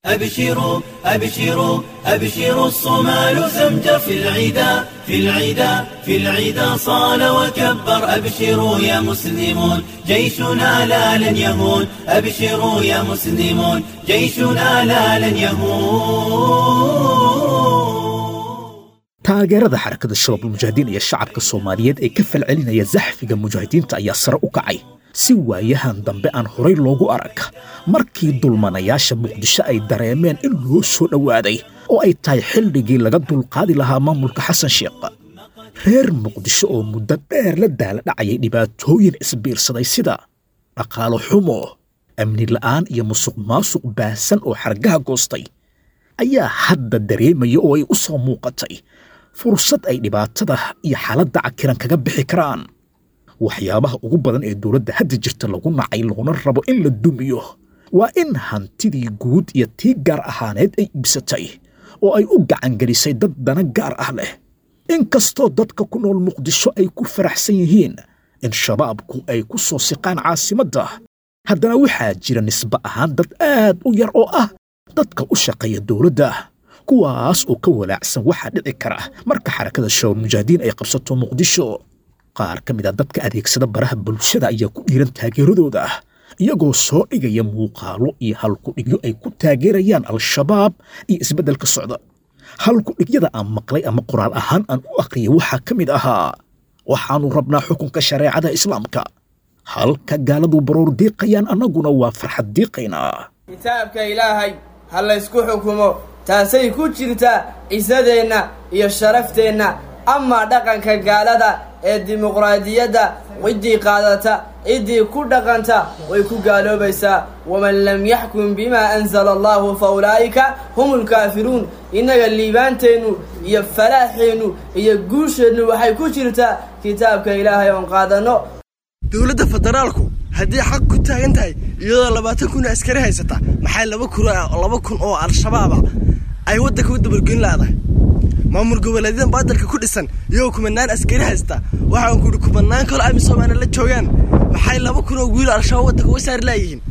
أبشروا أبشروا أبشروا الصومال زمجر في العدا في العدا في العدا صال وكبر أبشروا يا مسلمون جيشنا لا لن يهون أبشروا يا مسلمون جيشنا لا لن يهون taageerada xarakada shabaab ulmujaahidiin iyo shacabka soomaaliyeed ee ka falcelinaya zaxfiga mujaahidiinta ayaa sare u kacay si waayahan dambe aan horay loogu arag markii dulmanayaasha muqdisho ay dareemeen in loo soo dhowaaday oo ay tahay xilligii laga dulqaadi lahaa maamulka xasan sheekh reer muqdisho oo muddo dheer la daala dhacayay dhibaatooyin isbiirsaday sida dhaqaalo xumo amni la'aan iyo musuq maasuq baahsan oo xargaha goostay ayaa hadda dareemaya oo ay u soo muuqatay fursad ay dhibaatada iyo xaaladda cakiran kaga bixi karaan waxyaabaha ugu badan ee dowladda hadda jirta lagu nacay loona rabo in la dumiyo waa in hantidii guud iyo tii gaar ahaaneed ay iibsatay oo ay u gacangelisay dad dana gaar ah leh inkastoo dadka ku nool muqdisho ay ku faraxsan yihiin in shabaabku ay ku soo siqaan caasimadda haddana waxaa jira nisbe ahaan dad aad u yar oo ah dadka u shaqeeya dowladda kuwaas oo ka walaacsan waxaa dhici kara marka xarakada shabaab mujaahidiin ay qabsato muqdisho qaar ka mid a dadka adeegsada baraha bulshada ayaa ku dhiiran taageeradooda iyagoo soo dhigaya muuqaalo iyo halkudhigyo ay ku taageerayaan al-shabaab iyo isbeddelka socda halkudhigyada aan maqlay ama qoraal ahaan aan u aqriyay waxaa ka mid ahaa waxaannu rabnaa xukunka shareecada islaamka halka gaaladu baroor diiqayaan annaguna waa farxad diiqaynaa kitaabka ilaahay ha laysku xukumo taasay ku jirtaa cisadeenna iyo sharafteenna amaa dhaqanka gaalada ee dimuqraadiyadda ciddii qaadata ciddii ku dhaqanta way ku gaaloobaysaa waman lam yaxkum bimaa anzala allahu fa ulaa'ika hum ulkaafiruun innaga liibaanteennu iyo falaaxeennu iyo guusheennu waxay ku jirtaa kitaabka ilaahay oon qaadanno dowladda federaalku haddii xaq ku taagan tahay iyadoo labaatan kun oo askari haysata maxay laba kun laba kun oo al-shabaaba ay waddanka u dabalgelin laadahay maamul goboleedyadan baadalka ku dhisan iyagoo kumanaan askari haysta waxaan ku idhi kumanaan kaloo amisomaana la joogaan maxay laba kun oo wiilo al-shabaab waddanka uga saari laayihiin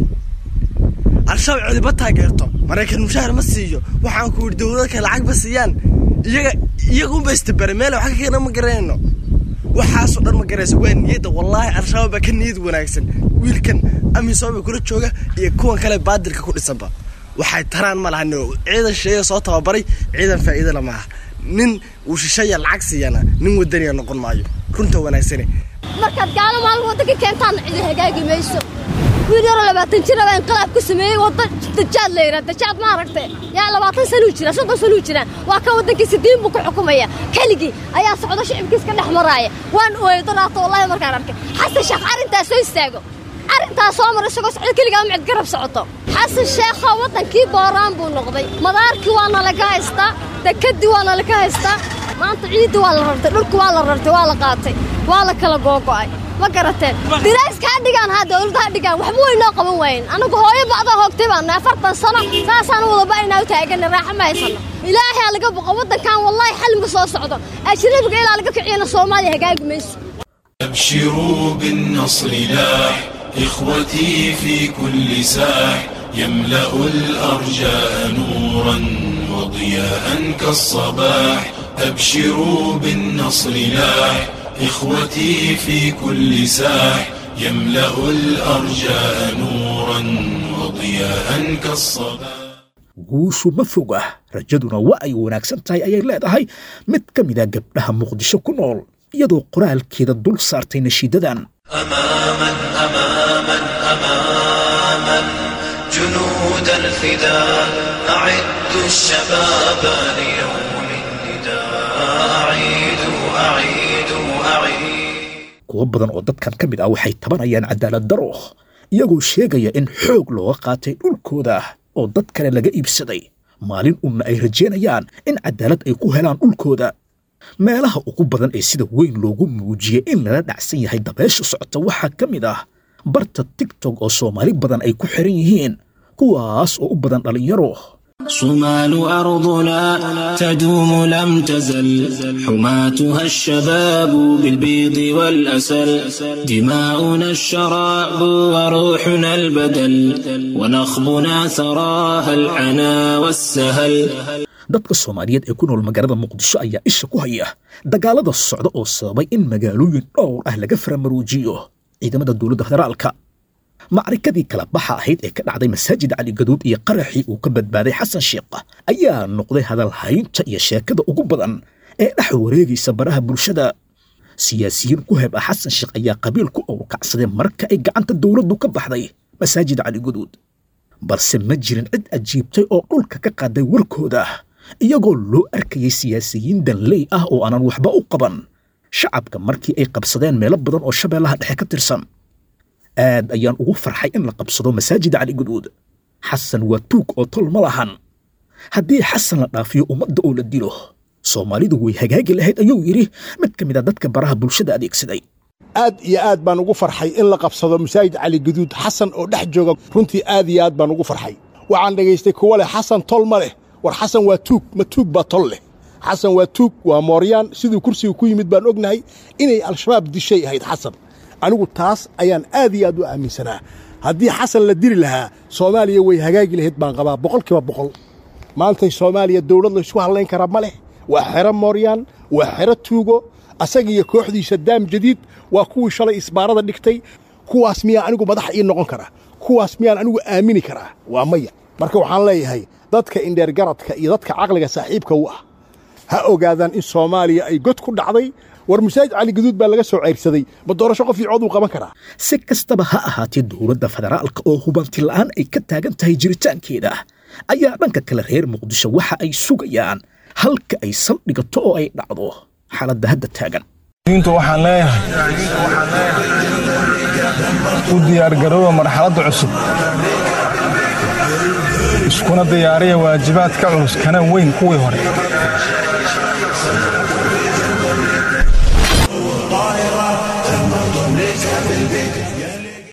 al-shabaab codiba taageerto maraykan mushaahar ma siiyo waxaan ku idhi dowladka lacag ba siiyaan iyaga iyaga unba istabara meel wax ka keena ma garanayno waxaasoo dhan ma garayso waa niyadda wallaahi al-shabaab baa ka niyad wanaagsan wiilkan amisooma kula jooga iyo kuwan kale baadilka ku dhisanba waxay taraan ma lahan ciidan shisheeya soo tababaray ciidan faa'iida la maaha nin uu shisheeya lacag siiyana nin wadaniya noqon maayo runta wanaagsane markaad gaalo maalin waddanka keentaanna cidi hagaagi mayso wiil yaroo labaatan jir baa inqilaab ku sameeyey wadda dajaad la yidhaha dajaad ma aragtay yaa labaatan sanuu jira soddon sanuu jiraan waa ka waddankiisa diin buu ku xukumaya keligii ayaa socdo shicibkiis ka dhex maraaya waan ooyay daraata wallahi markaan arkay xasan sheekh arrintaas soo istaago arrintaas soo mar isagoo socdo keligaa micid garab socoto xasan sheekho waddankii booraan buu noqday madaarkii waana laga haystaa dekedii waana laga haystaa maanta ciidii waa la rartay dhulku waa la rartay waa la qaatay waa la kala googo'ay ma garateen dirayska ha dhigaan ha dowladda ha dhigaan waxba way noo qaban waayen annagu hooyo bacdaa hoogtay baana afartan sano saasaan wada ba'inaa u taagana raaxa ma haysano ilaahay ha laga boqo waddankan wallaahi xalmiga soo socdo ajnabiga ilaa laga kiciyana soomaaliya hagaagi mayso أبشروا بالنصر لاح إخوتي في كل ساح يملأ الأرجاء نورا وضياء كالصباح أبشروا بالنصر لاح إخوتي في كل ساح يملأ الأرجاء نورا وضياء كالصباح guushu ma foga rajaduna waa ay wanaagsan tahay ayay leedahay mid ka mida gabdhaha muqdisho ku nool iyadoo qoraalkeeda dul saartay nashiidadan أماما أماما أماما جنود الفداء أعدوا الشباب ليوم النداء أعيدوا أعيدوا أعيدوا kuwo badan oo dadkan ka mid ah waxay tabanayaan cadaalad daro iyagoo sheegaya in xoog looga qaatay dhulkooda oo dad kale laga iibsaday maalin unna ay rajaynayaan in cadaalad ay ku helaan dhulkooda meelaha ugu badan ee sida weyn loogu muujiyey in lala dhacsan yahay dabeesha socota waxaa ka mid ah barta tigtog oo soomaali badan ay ku xiran yihiin kuwaas oo u badan dhallinyaro صمال أرضنا تدوم لم تزل حماتها الشباب بالبيض والأسل دماؤنا الشراب وروحنا البدل ونخبنا ثراها العنا والسهل dadka soomaaliyeed ee ku nool magaalada muqdisho ayaa isha ku haya dagaalada socda oo sababay in magaalooyin dhowr ah laga faramaruujiyo ciidamada dowladda federaalka macrikadii kala baxa ahayd ee ka dhacday masaajid cali gaduud iyo qaraxii uu ka badbaaday xasan sheekh ayaa noqday hadal haynta iyo sheekada ugu badan ee dhex wareegaysa baraha bulshada siyaasiyiin ku heb ah xasan sheekh ayaa qabiil ku owrkacsaday marka ay gacanta dowladdu ka baxday masaajid cali gaduud balse ma jirin cid ajiibtay oo dhulka ka qaaday warkooda iyagoo loo arkayay siyaasiyiin danley ah oo aanan waxba u qaban shacabka markii ay qabsadeen meelo badan oo shabeellaha dhexe ka tirsan aad ayaan ugu farxay in la qabsado masaajid cali guduud xasan waa tuug oo tol ma lahan haddii xasan la dhaafiyo ummadda oo la dilo soomaalidu way hagaagi lahayd ayuu yidhi mid ka mid a dadka baraha bulshada adeegsaday aad iyo aad baan ugu farxay in la qabsado masaajid cali guduud xasan oo dhex jooga runtii aad iyo aad baan ugu farxay waxaan dhegaystay kuwa leh xasan tol ma leh war xasan waa tuug ma tuug baa tol leh xasan waa tuug waa mooryaan siduu kursiga ku yimid baan ognahay inay al-shabaab dishay ahayd xasan anigu taas ayaan aad iyo aad u aaminsanaa haddii xasan la diri lahaa soomaaliya way hagaagi lahayd baan qabaa boqolkiiba boqol maantay soomaaliya dowlad laysku hadlayn karaa ma leh waa xero mooryaan waa xero tuugo asaga iyo kooxdiisa daam jadiid waa kuwii shalay isbaarada dhigtay kuwaas miyaa anigu madax ii noqon karaa kuwaas miyaan anigu aamini karaa waa maya marka waxaan leeyahay dadka indheergaradka iyo dadka caqliga saaxiibka u ah ha ogaadaan in soomaaliya ay god ku dhacday war masaajid cali gaduud baa laga soo ceyrsaday ma doorasho qof iyo cod uu qaban karaa si kastaba ha ahaatee dowladda federaalka oo hubanti la'aan ay ka taagan tahay jiritaankeeda ayaa dhanka kale reer muqdisho waxa ay sugayaan halka ay saldhigato oo ay dhacdo xaaladda hadda taagan diintu waxaan leeyahay u diyaargarooba marxaladda cusub iskuna diyaariya waajibaadka culus kana weyn kuwii hore